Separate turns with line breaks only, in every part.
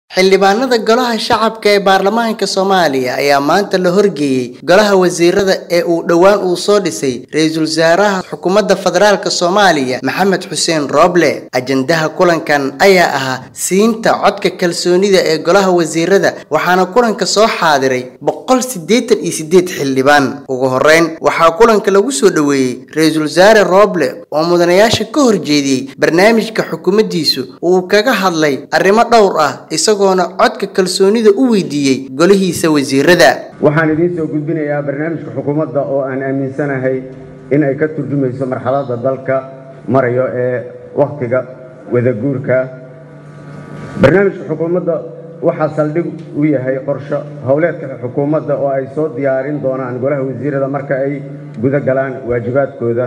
xildhibaanada golaha shacabka ee baarlamaanka soomaaliya ayaa maanta la horgeeyey golaha wasiirada ee uu dhowaan uu soo dhisay ra-iisul wasaaraha xukuumadda federaalk soomaaliya maxamed xuseen rooble ajandaha kulankan ayaa ahaa siinta codka kalsoonida ee golaha wasiirada waxaana kulanka soo xaadiray boqol siddeetan iyo siddeed xildhibaan ugu horeyn waxaa kulanka lagu soo dhoweeyey ra-iisul wasaare rooble oo mudanayaasha ka horjeediyey barnaamijka xukuumaddiisu uu kaga hadlay arrimo dhowr ah isagoona codka kalsoonida u weydiiyey golihiisa wasiirada
waxaan idiin soo gudbinayaa barnaamijka xukuumadda oo aan aaminsanahay in ay ka turjumayso marxaladda dalka marayo ee wakhtiga wadaguurka barnaamijka xukuumadda waxaa saldhig u yahay qorsho howleedka xukuumadda oo ay soo diyaarin doonaan golaha wasiirada marka ay guda galaan waajibaadkooda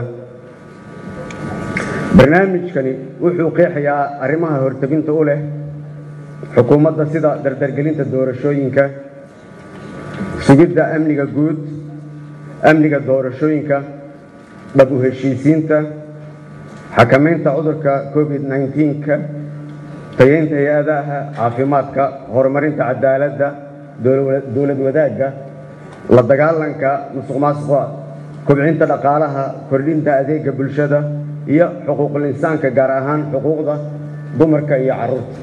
barnaamijkani wuxuu qeexayaa arrimaha horteginta u leh xukuumadda sida dardargelinta doorashooyinka sugidda amniga guud amniga doorashooyinka dhab u heshiisiinta xakamaynta cudurka covid nneteen-ka tayeynta hay-adaha caafimaadka horumarinta cadaaladda dowlad wadaagga la dagaalanka musuq maasuqa kobcinta dhaqaalaha kordhinta adeega bulshada iyo xuquuqul insaanka gaar ahaan xuquuqda dumarka iyo carruurta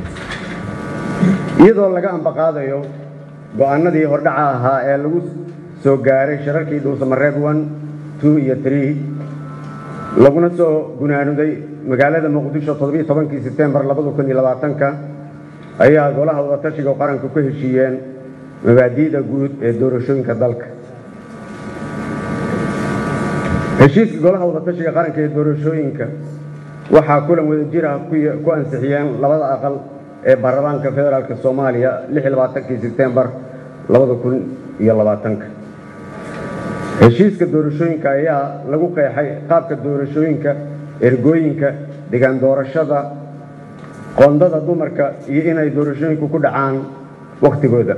iyadoo laga ambaqaadayo go-aanadii hordhaca ahaa ee lagu soo gaaray shirarkii dhuusamareeb one two iyo tree laguna soo gunaanuday magaalada muqdisho toddobiiyo tobankii sebtembar labada kun iyo labaatanka ayaa golaha wadatashiga qaranka ku heshiiyeen mabaadi'da guud ee doorashooyinka dalka heshiiska golaha wadatashiga qaranka ee doorashooyinka waxaa kulan wadajir ah ku ansixiyeen labada aqal ee baarlamaanka federaalk soomaaliya kii sebtembar heshiiska doorashooyinka ayaa lagu qeexay qaabka doorashooyinka ergooyinka degaan doorashada qoondada dumarka iyo inay doorashooyinku ku dhacaan wakhtigooda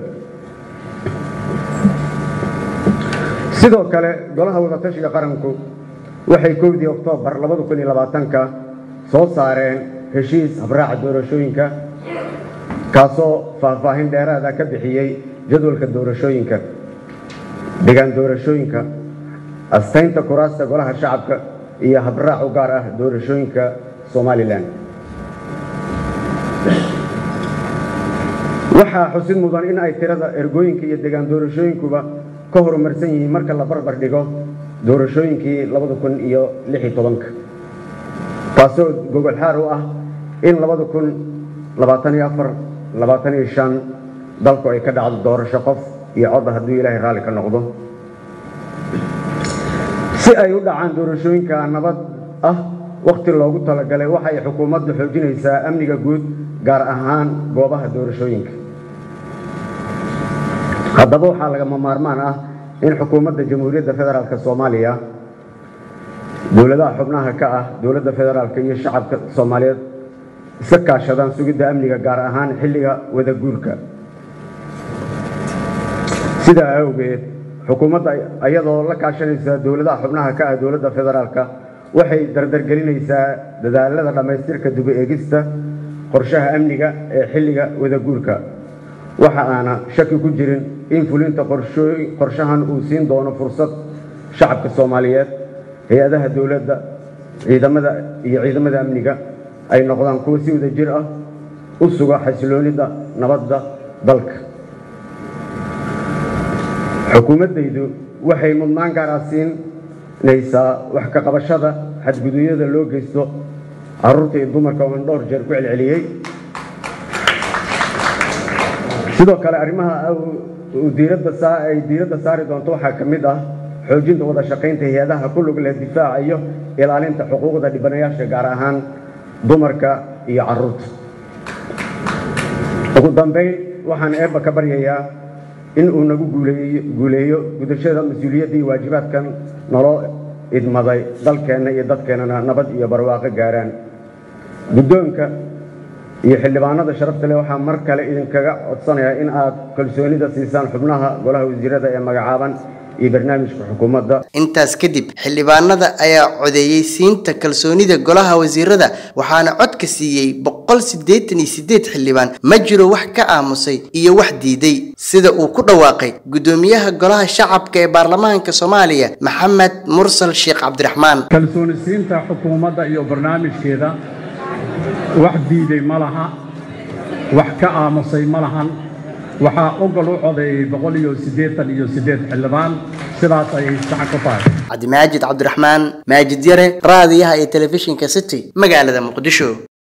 sidoo kale golaha wadatashiga qaranku waxay kowdii oktoobar ka soo saareen heshiis habraaca doorashooyinka kaasoo faahfaahin dheeraada ka bixiyey jadwalka doorashooyinka degaan doorashooyinka astaynta kuraasta golaha shacabka iyo habraac u gaar ah doorashooyinka somalilan waxaa xusid mudan in ay tirada ergooyinka iyo degaan doorashooyinkuba ka horumarsan yihiin marka la barbar dhigo doorashooyinkii iyo taasoo gogol xaar u ah in dalku ay ka dhacdo doorasho qof iyo codda hadduu ilaahay raalli ka noqdo si ay u dhacaan doorashooyinka nabad ah wakhti loogu talagalay waxay xukuumaddu xoojinaysaa amniga guud gaar ahaan goobaha doorashooyinka haddaba waxaa lagama maarmaan ah in xukuumadda jamhuuriyadda federaalk soomaaliya dowladaha xubnaha ka ah dowladda federaalk iyo shacabka soomaaliyeed iska kaashadaan sugidda amniga gaar ahaan xilliga wadaguurka sidaa awgeed xukuumadda iyadoo la kaashanaysa dowladaha xubnaha ka ah dowladda federaalka waxay dardargelinaysaa dadaalada dhammaystirka duba eegista qorshaha amniga ee xilliga wadaguurka waxa aana shaki ku jirin in fulinta qorshahan uu siin doono fursad shacabka soomaaliyeed hay-adaha dowladda ciidamada iyo ciidamada amniga ay noqdaan kuwa si wada jir ah u suga xasiloonida nabadda dalka xukuumaddaydu waxay mudnaan gaara siinaysaa wax ka qabashada xadgudubyada loo geysto carruurta iyo dumarka oon dhowr jeer ku celceliyey sidoo kale arrimaha ay diiradda saari doonto waxaa ka mid ah xoojinta wada shaqaynta hay-adaha ku lug leh difaaca iyo ilaalinta xuquuqda dhibanayaasha gaar ahaan dumarka iyo carruurta ugu dambayn waxaan eebba ka baryayaa in uu nagu guuleeyo gudashada mas-uuliyadda iyo waajibaadkan naloo idmaday dalkeenna iyo dadkeennana nabad iyo barwaaqo gaaraan guddoonka iyo xildhibaanada sharafta leh waxaa mar kale idinkaga codsanayaa in aad kalsoonida siisaan xubnaha golaha wasiirada ee magacaaban iyo barnaamijka xukuumadda
intaas kadib xildhibaanada ayaa codeeyey siinta kalsoonida golaha wasiirada waxaana codka siiyey boqol siddeetan iyo siddeed xildhibaan ma jiro wax ka aamusay iyo wax diiday sida uu ku dhawaaqay guddoomiyaha golaha shacabka ee baarlamaanka soomaaliya maxamed mursal sheekh cabdiraxmaan
kalsoonisiinta xukuumadda iyo barnaamijkeeda wax diiday ma laha wax ka aamusay ma lahan waxaa ogol u codeeyey boqol iyo siddeetan iyo siddeed xildhibaan sidaas ayay sax ku tahay
cabdimaajid cabdiraxmaan maajid yare raadiyaha iyo telefishinka city magaalada muqdisho